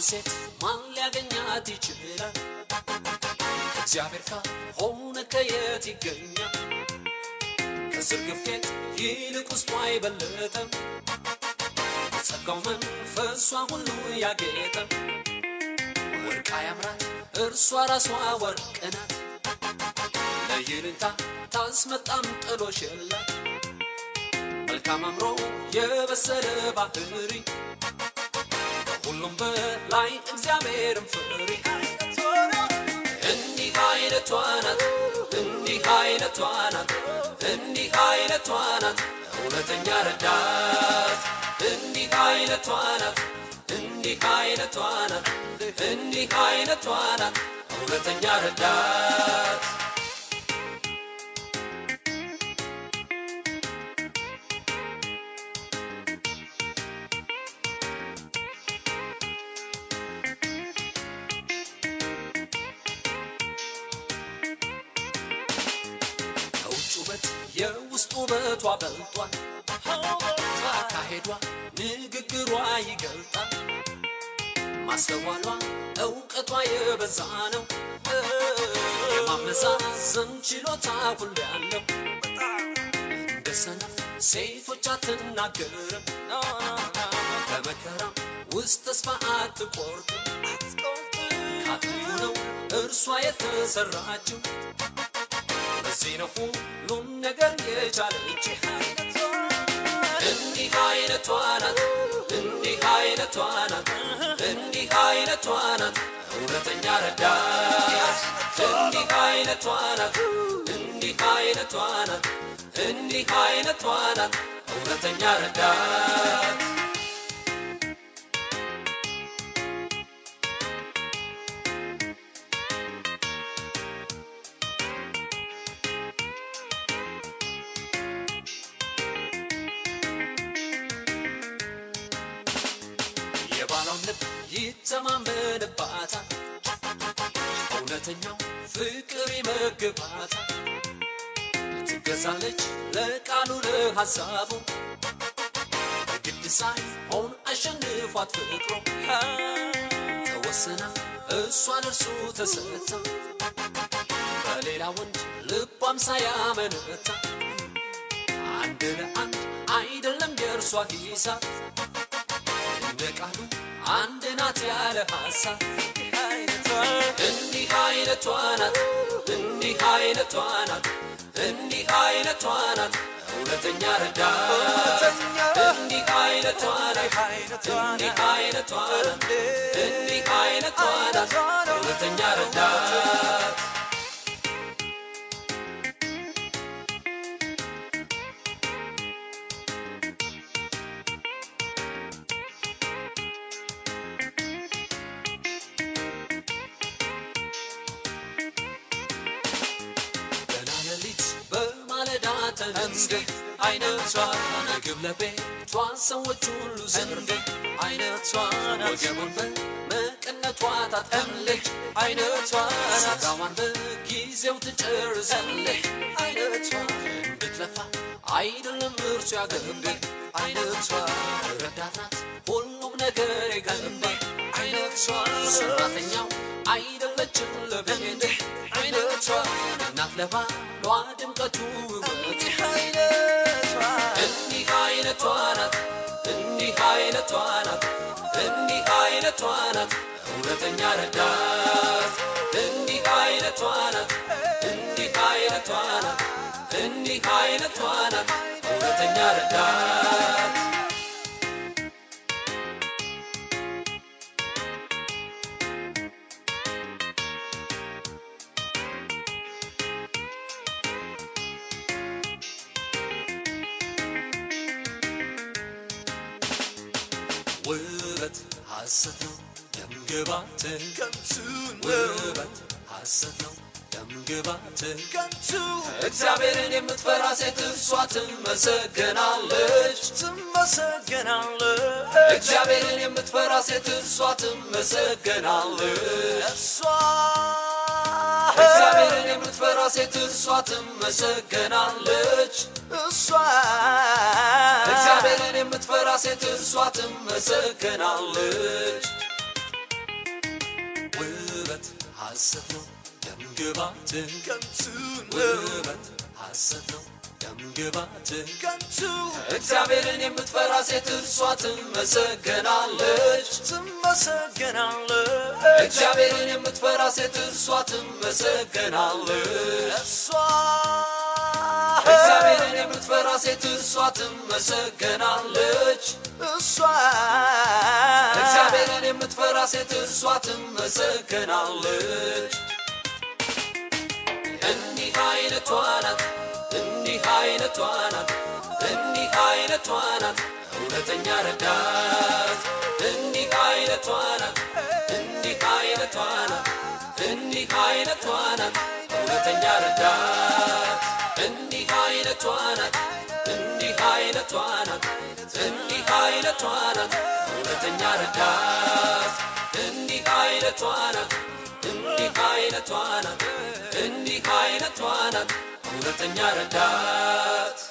ሴት ማን ሊያገኛት ይችላል? እግዚአብሔር ካልሆነ ከየት ይገኛል? ከስር ግፌት ይልቅ ውስጧ አይበለጠም። ጸጋው መንፈሷ ሁሉ ያጌጠ ወርቃ ያምራል እርሷ ራሷ ወርቅ ናት። ለይልንታ ታስመጣም ጥሎሽ የላት መልካም አምሮ የበሰለ ባህሪ ከሁሉም በላይ እግዚአብሔርን ፍሪ። እንዲህ አይነቷ ናት፣ እንዲህ አይነቷ ናት፣ እንዲህ አይነቷ ናት እውነተኛ ረዳት። እንዲህ አይነቷ ናት፣ እንዲህ አይነቷ ናት፣ እንዲህ አይነቷ ናት እውነተኛ ረዳት። ከውጭ ውበት የውስጥ ውበቷ በልጧል። አካሄዷ ንግግሯ ይገልጣል። ማስተዋሏ እውቀቷ የበዛ ነው። የማመዛዘን ችሎታ ሁሉ ያለው እንደ ሰነፍ ሴቶች አትናገርም። በመከራም ውስጥ ተስፋ አትቆርጥም። ከአጥንቱ ነው እርሷ የተሰራችው። ለዚህ ነው ሁሉም ነገር የቻለች። እንዲህ አይነቷ ናት፣ እንዲህ አይነቷ ናት፣ እንዲህ አይነቷ ናት እውነተኛ ረዳት። እንዲህ አይነቷ ናት፣ እንዲህ አይነቷ ናት፣ እንዲህ አይነቷ ናት እውነተኛ ረዳት። የባሏን ልብ ይተማመንባታል፣ እውነተኛው ፍቅር ይመግባታል። ትገዛለች ለቃሉ ለሐሳቡ ግድ ሳይሆን አሸንፏት ፍቅሩ ተወስና እሷ ለእርሱ ተሰጥታ በሌላ ወንድ ልቧም ሳያመነታ አንድ ለአንድ አይደለም የእርሷ ሂሳብ እንደ ቃሉ አንድ ናት ያለ ሐሳብ እንዲህ አይነቷ ናት እንዲህ አይነቷ ናት እንዲህ አይነቷ ናት እውነተኛ ረዳት እንዲህ አይነቷ ናት እንዲህ አይነቷ ናት እንዲህ አይነቷ ናት እውነተኛ ረዳት ገና ሌሊት በማለዳ ተነስተ አይነቷ ምግብ ለቤቷ ሰዎች ሁሉ ዘንድ አይነቷ ወገቡን በመቀነቷ ታጥቀምልች አይነቷ ስጋዋን በጊዜው ትጨርሳለች አይነቷ እንድትለፋ አይደለም እርሱ ያገንብ አይነቷ ረዳት ናት ሁሉም ነገር የገንባ አይነቷ ሰራተኛው አይደለችም ለቤት አይነቷ እናት ለባሏ ድምቀቱ ውበት እንዲህ አይነቷ ናት እንዲህ አይነቷ ናት እንዲህ አይነቷ ናት እውነተኛ ረዳት እንዲህ አይነቷ ናት እንዲህ አይነቷ ናት እንዲህ አይነቷ ናት እውነተኛ ረዳት ውበት ሐሰት ነው ደምግባት ከንቱ ውበት ሐሰት ነው ደምግባት ከንቱ እግዚአብሔርን የምትፈራ ሴት እርሷ ትመሰገናለች ትመሰገናለች እግዚአብሔርን የምትፈራ ሴት እርሷ ትመሰገናለች እሷ እግዚአብሔርን የምትፈራ ሴት እርሷ ትመሰገናለች እሷ እግዚአብሔርን የምትፈራ ሴት እርሷ ትመሰገናለች ሐሰት ነው ደምግባት ከንቱ ውበት ሐሰት ነው ደምግባት ከንቱ እግዚአብሔርን የምትፈራ ሴት እርሷ ትመሰገናለች ትመሰገናለች እግዚአብሔርን የምትፈራ ሴት እርሷ ትመሰገናለች እሷ እግዚአብሔርን የምትፈራ ሴት እርሷ ትመሰገናለች እሷ እግዚአብሔርን የምትፈራ ሴት እርሷ ትመሰገናለች እንዲህ አይነቷ ናት እንዲህ አይነቷ ናት እንዲህ አይነቷ ናት እውነተኛ ረዳት እንዲህ አይነቷ ናት እንዲህ አይነቷ ናት እንዲህ አይነቷ ናት እውነተኛ ረዳት እንዲህ አይነቷ ናት እንዲህ አይነቷ ናት እንዲህ አይነቷ ናት እውነተኛ ረዳት እንዲህ አይነቷ ናት እንዲህ አይነቷ ናት እንዲህ አይነቷ ናት እውነተኛ ረዳት